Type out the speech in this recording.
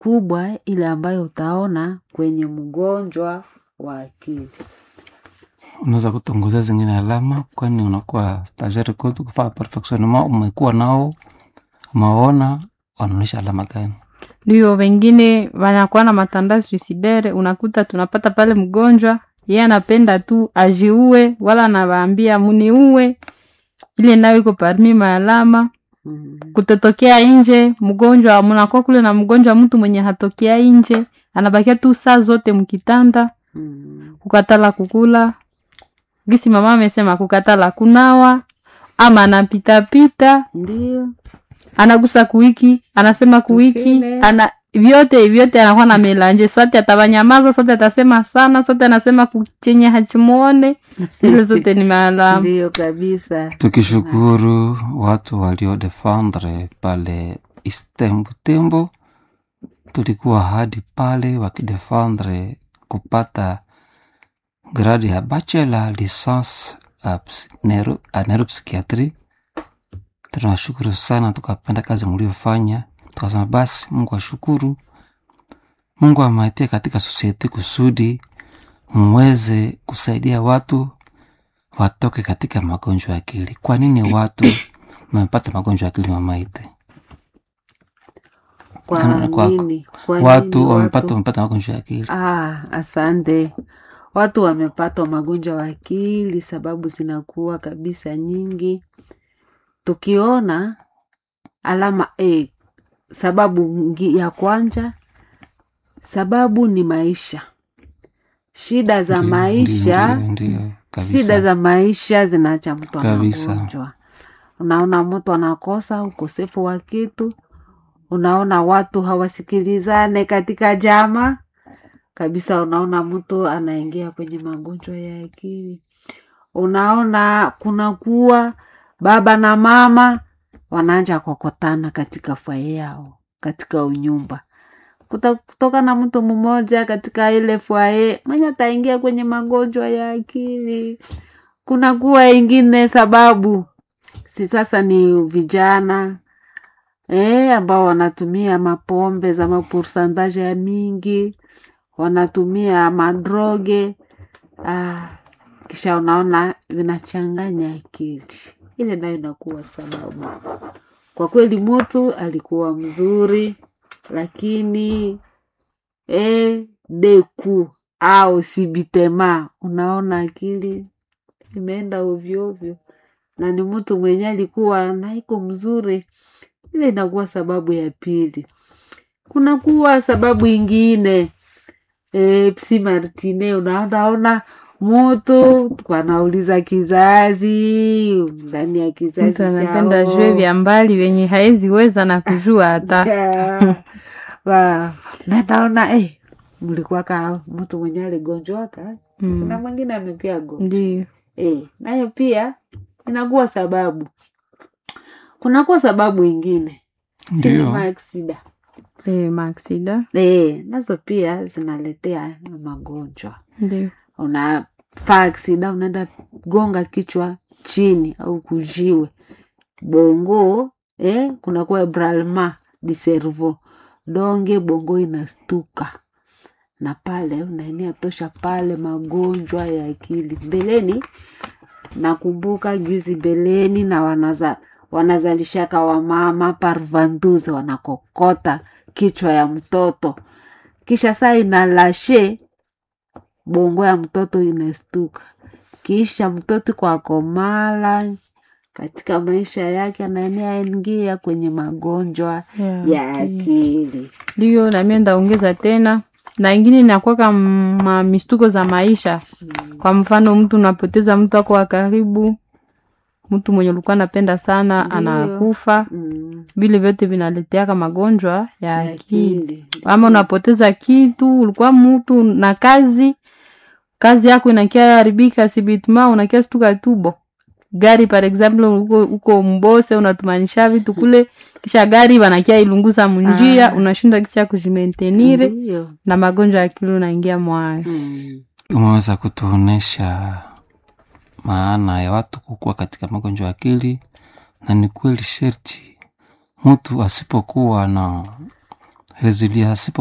kubwa ile ambayo utaona kwenye mgonjwa wa akili. unaweza kutongozea zingine alama, kwani unakuwa stagiaire kwetu kufaa perfectionnement, umekuwa nao umeona wanaonyesha alama gani? ndio wengine wanakuwa na matanda suicidere unakuta tunapata pale mgonjwa yeye anapenda tu ajiue wala anawaambia muniue ile nayo iko parmi maalama Mm. kutotokea nje mgonjwa mnakuwa kule na mgonjwa mtu mwenye hatokea nje anabakia tu saa zote mkitanda Mm. kukatala kukula gisi mama amesema kukatala kunawa ama anapitapita Ndio. anagusa kuiki anasema kuiki Ukile. ana vyote vyote anakuwa na melanje sote atawanyamaza sote atasema sana sote anasema kuchenye hachimuone ile zote ni maalamu Ndio kabisa. Tukishukuru watu waliodefendre pale Istembu Tembo, tulikuwa hadi pale wakidefendre kupata gradi ya bachelor licence ya ps- neuro- ya neuropsychiatry. Tunawashukuru sana, tukapenda kazi mliofanya, tukasema basi Mungu ashukuru, Mungu amaitie katika sosiete kusudi mweze kusaidia watu watoke katika magonjwa ya akili. Kwa nini watu wamepata magonjwa ya akili mamaite? Kwa Kwa- kwa- nini? Kwa Watu nini wamepata wamepata magonjwa ya akili. Ah, asante. Watu wamepatwa magonjwa wa akili, sababu zinakuwa kabisa nyingi. Tukiona alama A, sababu ngi- ya kwanza, sababu ni maisha, shida za Ndio, maisha ndio, ndio, ndio, shida kabisa. za maisha zinaacha mtu Kabisa. anagonjwa. Unaona mtu anakosa ukosefu wa kitu, unaona watu hawasikilizane katika jama kabisa, unaona mtu anaingia kwenye magonjwa ya akili. Unaona kunakuwa baba na mama wanaanja kokotana katika fwaye yao, katika unyumba Kuta- kutoka na mtu mmoja katika ile fwaye mwenye ataingia kwenye magonjwa ya akili. Kuna kuwa ingine sababu si sasa ni vijana eh, ambao wanatumia mapombe za mapursantaje ya mingi, wanatumia madroge ah, kisha unaona vinachanganya akili, ile nayo inakuwa sababu. Kwa kweli mtu alikuwa mzuri, lakini eh, deku au sibitema, unaona akili imeenda ovyo ovyo, na ni mtu mwenye alikuwa naiko mzuri, ile inakuwa sababu ya pili. Kunakuwa sababu ingine e, psi martine, unaonaona mutu wanauliza kizazi ndani ya kizazi mtu anapenda chao. jue vya mbali venye haezi weza na kujua hata Yeah. Wa- na naona eh, mlikuwa ka mtu mwenye aligonjwaka Mm. sina mwingine amekuya gonjwa ndio eh, nayo pia inakuwa sababu. Kunakuwa sababu ingine Ndio. sinema aksida e, maaksida eh, nazo pia zinaletea magonjwa. ndio Unafaa aksida, unaenda gonga kichwa chini au kujiwe bongo eh, kunakuwa bralma di cerveau donge bongo inastuka na pale unaenea tosha pale magonjwa ya akili mbeleni nakumbuka gizi mbeleni na wanaza, wanazalishaka wamama parvanduze wanakokota kichwa ya mtoto kisha saa inalashe bongo ya mtoto inastuka kisha mtoto kwa komala katika maisha yake anaenea ingia kwenye magonjwa Ya ya akili. akili ndio nami ndaongeza tena na ingine inakwaka ma mistuko za maisha kwa mfano mtu unapoteza mtu wako wa karibu mtu mwenye ulikuwa napenda sana Ndio. anakufa mm. vile vyote vinaleteaka magonjwa ya ya akili akili ama unapoteza kitu ulikuwa mtu na kazi kazi yako inakia haribika sibitma unakia stuka tubo gari par example uko, uko mbose unatumanisha vitu kule kisha gari wanakia ilunguza munjia Ah. unashinda kisi ya kujimentenire Ndio. na magonjwa ya akili unaingia mwayo Mm. Umeweza kutuonesha maana ya watu kukua katika magonjwa ya akili, na ni kweli sherti mtu asipokuwa na resilience